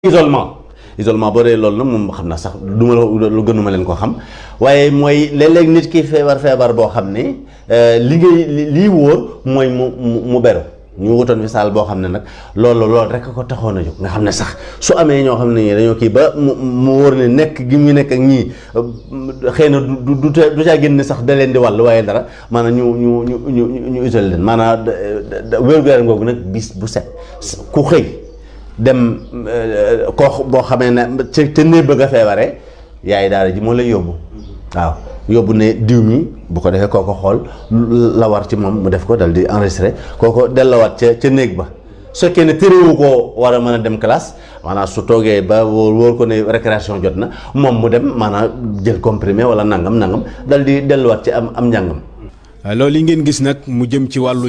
isolement isolement boo dee loolu nag moom xam naa sax du ma la lu gënuma leen ko xam waaye mooy léeg-léeg nit ki feebar feebar boo xam ne li ngay lii wóor mooy mu mu beru ñu wutoon fi saal boo xam ne nag loolu loolu rek ko taxoon a jóg nga xam ne sax su amee ñoo xam ne ñii dañoo kii ba mu mu wóor ne nekk gi mu nekk ak ñii xëy na du du du caa génn sax da leen di wàll waaye dara maanaam ñu ñu ñu ñu ñu isolé leen maanaam wér-gu-yaram googu nag bis bu set ku xëy. dem koo boo xamee ne ca ca néeg bëgg a feebaree yaay daara ji moo lay yóbbu waaw yóbbu ne diw mi bu ko defee kooko xool la war ci moom mu def ko dal di enregistré kooko dellawaat ca ca néeg ba su fekkee ne téréwu koo war a mën a dem classe maanaam su toogee ba wóor wóor ko ne récréation jot na moom mu dem maanaam jël comprimé wala nangam nangam dal di delluwaat ci am am njàngam loolu yi ngeen gis nag mu jëm ci wàllu